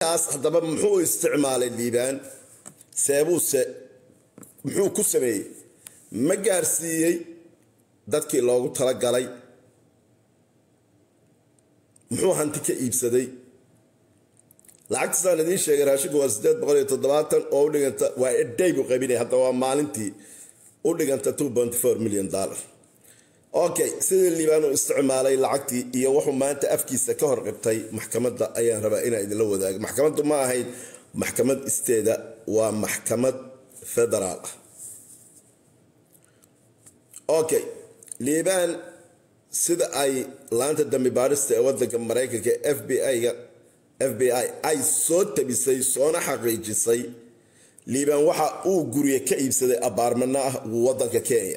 kaas haddaba muxuu isticmaalay liibaan seebuuse muxuu ku sameeyey ma gaarsiiyey dadkii loogu talagalay muxuu hanti ka iibsaday lacagtaasaan idiin sheegay raashinku waa sideed boqol iyo toddobaatan oo u dhiganta waa eday buu qaybinaya hadda waa maalintii u dhiganta two point four million dollar okay sidii liibaan uu isticmaalay lacagtii iyo wuxuu maanta afkiisa ka hor qibtay maxkamadda ayaan rabaa inaan idinla wadaago maxkamaddu ma ahayd maxkamad isteeda waa maxkamad federaal ah okay liibaan sida ay laanta dambi baarista ee wadanka maraykanka f b i-ga f b i ay soo tabisay soona xaqiijisay liibaan waxa uu gurye ka iibsaday abaarmano ah wadanka kenya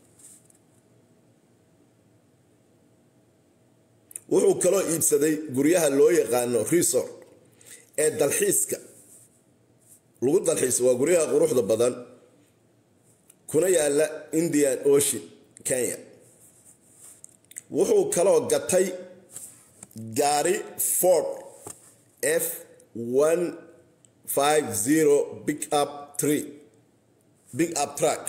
wuxuu kaloo iibsaday guryaha loo yaqaano resort ee dalxiiska lagu dalxiisa waa guryaha quruxda badan kuna yaala indian ocean kenya wuxuu kaloo gatay gaari ford f one five zero big up tree big up truck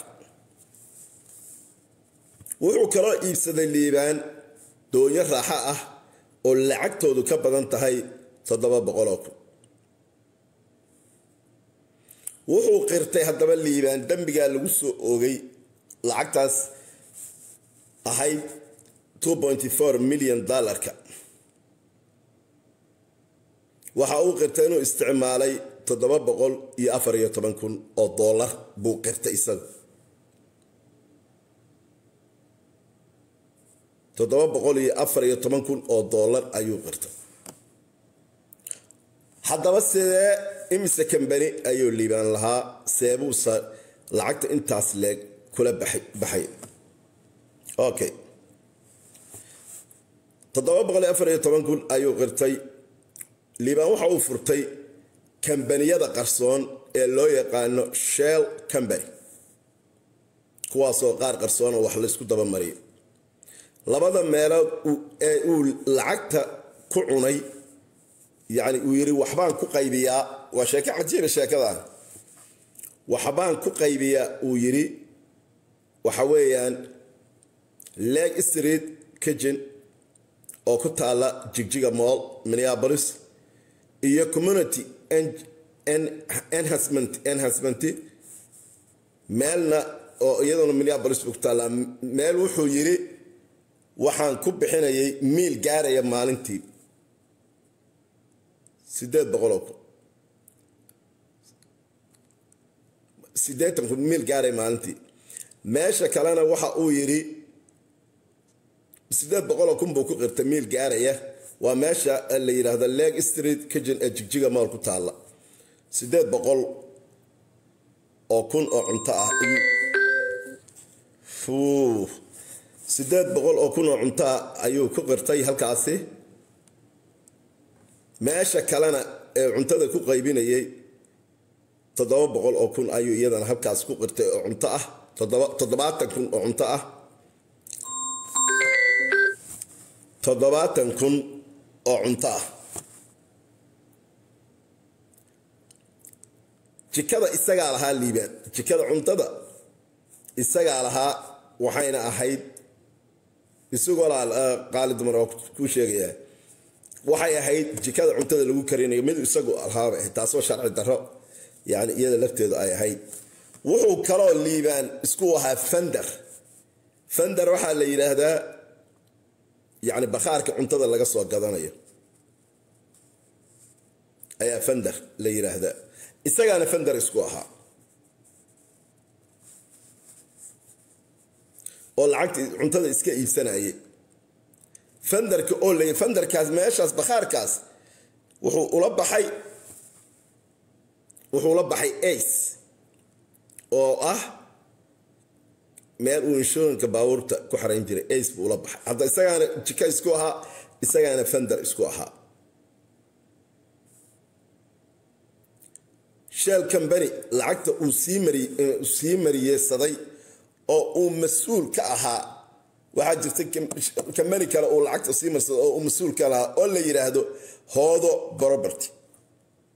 wuxuu kaloo iibsaday liibaan doonyo raaxo ah oo lacagtoodu ka badan tahay toddoba boqoloo kun wuxuu qirtay haddaba liibaan dembigaa lagu soo oogay lacagtaas ahayd two pointy four million dollarka waxa uu qirtay inuu isticmaalay toddoba boqol iyo afar iyo toban kun oo dollar buu qirtay isaga toddoba boqol iyo afar iyo toban kun oo dollar ayuu qirtay haddaba sidee imise kambani ayuu liibaan lahaa seebuusa lacagta intaas leeg kula baxay okay toddoba boqol iyo afar iyo toban kun ayuu qirtay liibaan waxa uu furtay kambaniyada qarsoon ee loo yaqaano shell company kuwaasoo qaar qarsoona wax laysku dabamariyo labada meelood ee uu lacagta ku cunay yacni uu yidhi waxbaan ku qaybiyaa waa sheeko cajiiba sheekadan waxbaan ku qaybiyaa uu yidhi waxa weeyaan leg street kitchen oo ku taala jigjiga moll minneapolis iyo community enhancement enhancement meelna oo iyaduna minneapolis ku taallaa meel wuxuu yidhi waxaan ku bixinayay miil gaaraya maalintii sideed boqoloo kun siddeetan kun miil gaaraya maalintii meesha kalena waxa uu yidhi sideed boqoloo kun buu ku qirtay miil gaaraya waa meesha la yidhaahdo leg street kitchen ee jigjiga mool ku taalla sideed boqol oo kun oo cunto ah sideed boqol oo kun oo cunto ah ayuu ku qirtay halkaasi meesha kalena ee cuntada ku qaybinayay toddoba boqol oo kun ayuu iyadana halkaas ku qirtay oo cunto ah toddobaatan kun oo cunto ah toddobaatan kun oo cunto ah jikada isagaa lahaa liibaan jikada cuntada isagaa lahaa waxayna ahayd isagoo qaali dumar oo kuu sheegayaa waxay ahayd jikada cuntada lagu karinayo mid isagu lahaaba ahayd taasoo sharci darro yani iyada lafteedu ay ahayd wuxuu kaloo liibaan isku ahaa fender fender waxaa la yidhaahdaa yani bakhaarka cuntada laga soo gadanayo ayaa fender la yidhaahdaa isagaana fender isku ahaa oo lacagta cuntada iska iibsanayay fenderka oo lay fenderkaas meeshaas bakhaarkaas wuxuu ula baxay wuxuu ula baxay ace oo ah meel uu inshooranka baabuurta ku xarayn jiray ace buu ula baxay hadda isagaana jika isku ahaa isagaana fender isku ahaa shell company lacagta uu sii mari sii mariyesaday oo uu mas-uul ka ahaa waxaa jirta kambani kale uu lacagta sii marsado oo uu mas-uul ka lahaa oo la yidhaahdo hoodo property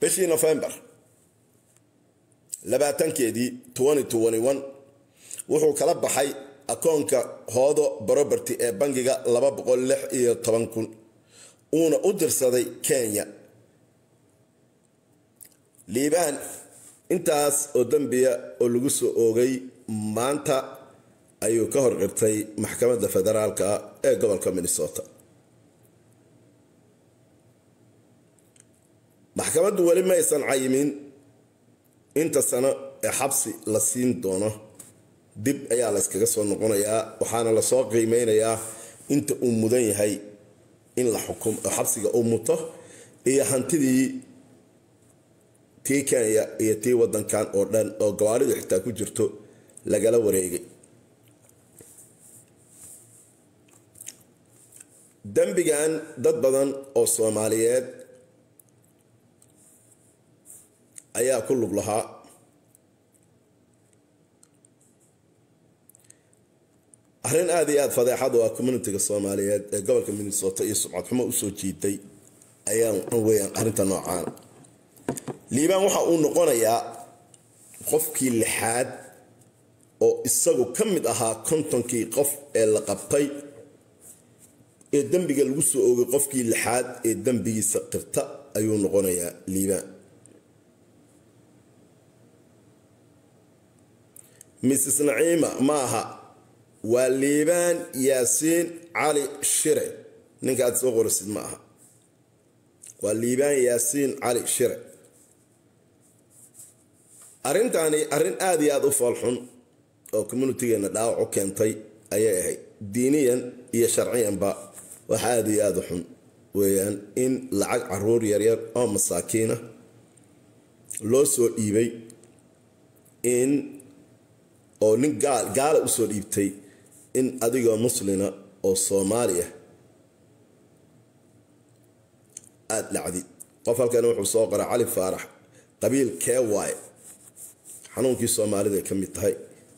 bishii november labaatankeedii wuxuu kala baxay akoonka hoodo baroberty ee bangiga laba boqol lix iyo toban kun uuna u dirsaday kenya liibaan intaas oo dembiya oo lagu soo oogay maanta ayuu ka hor qirtay maxkamadda federaalka ee gobolka minnesota maxkamaddu weli ma aysan cayimin inta sano ee xabsi la siin doono dib ayaa la yskaga soo noqonayaa waxaana lasoo qiimeynayaa inta uu mudan yahay in la xukum xabsiga uu muto iyo hantidii tii kenya iyo tii wadankan oo dhan oo gawaaridu xitaa ku jirto lagala wareegay dembigan dad badan oo soomaaliyeed ayaa ku lug lahaa arrin aada iyo aada fadeexad u ah communitiga soomaaliyeed ee gobolka minnesota iyo subcad xumo usoo jiiday ayaa weyaan arrinta noocaan liibaan waxa uu noqonayaa qofkii lixaad oo isagu ka mid ahaa kontonkii qof ee la qabtay ee dembiga lagu soo oogay qofkii lixaad ee dembigiisa qirta ayuu noqonayaa liibaan mrs naciima ma aha waa liibaan yaasiin cali shire ninka aad soo qorisid ma aha waa liibaan yaasiin cali shire arrintani arrin aada iyo aada u foolxun oo communitigeena dhaawac u keentay ayay ahayd diiniyan iyo sharciyanba wax aada iyo aada u xun weeyaan in lacag caruur yaryar oo masaakiina loo soo dhiibay in oo nin gaala usoo dhiibtay in adigoo muslina oo soomaaliya aada dhacdid qof halkan wuxuu soo qoray cali faarax qabiil kee waaye xanuunkii soomaalida ay ka mid tahay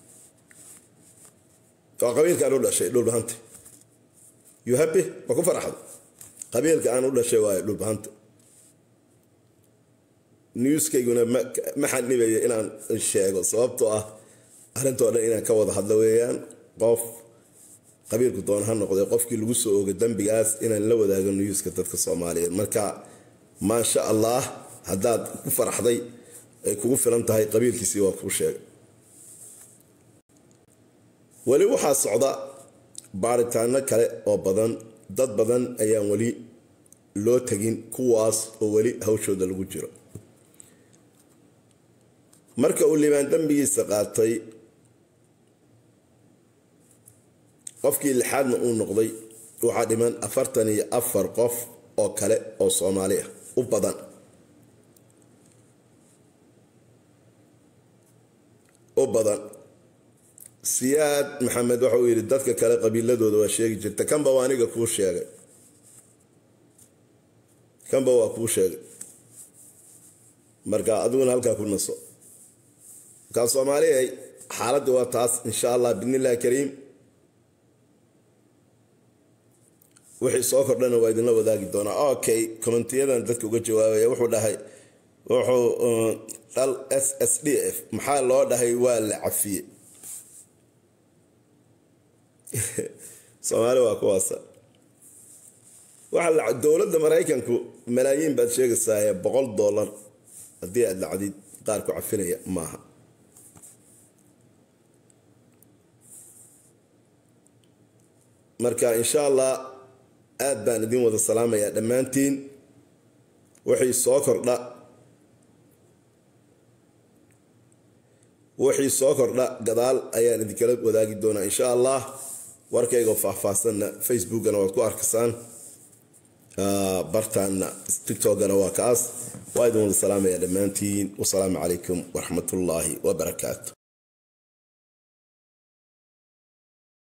waa qabiilka aan u dhashay dhulbahanta yuhabe ma ku faraxdo qabiilka aan u dhashay waaye dhulbahanta newskayguna ma xanibaya inaan sheego sababtoo ah arrintoo dhan inaan ka wada hadlo weeyaan qof qabiilku doona ha noqday qofkii lagu soo oogay dembigaas inaan la wadaago newska dadka soomaaliyeed marka maasha allah haddaad ku faraxday ay kugu filan tahay qabiilkiisii waa kuu sheegay weli waxaa socda baaritaano kale oo badan dad badan ayaan weli loo tegin kuwaas oo weli hawshooda lagu jiro marka uu liibaan dembigiisa qaatay qofkii lixaadna uu noqday waxaa dhiman afartan iyo afar qof oo kale oo soomaali ah u badan u badan siyaad maxamed waxa uu yidhi dadka kale qabiiladooda waa sheegi jirta kanba waa aniga kuu sheegay kanba waa kuu sheegay marka adiguna halkaa ku naso markaa soomaalihay xaaladda waa taas insha allah bidnillahi kariim wixii soo kordhana waa idinla wadaagi doonaa okay komentiyadan dadka uga jawaabaya wuxuu dhahay wuxuu dhal s s d f maxaa loo dhahay waa la cafiye soomaali waa kuwaasa waxa dowladda maraykanku malaayiin baad sheegaysaa boqol dollar haddii aad lacdid qaar ku cafinaya maaha marka insha allah aad baan idin wada salaamayaa dhammaantiin wixii soo kordha wixii soo kordha gadaal ayaan idinkala wadaagi doonaa insha allah warkaygoo faahfaahsanna facebookana waad ku arkasaan bartaanna tiktokana waa kaas waa idin wada salaamaya dhammaantiin wasalaamu calaykum waraxmatullaahi wabarakaatu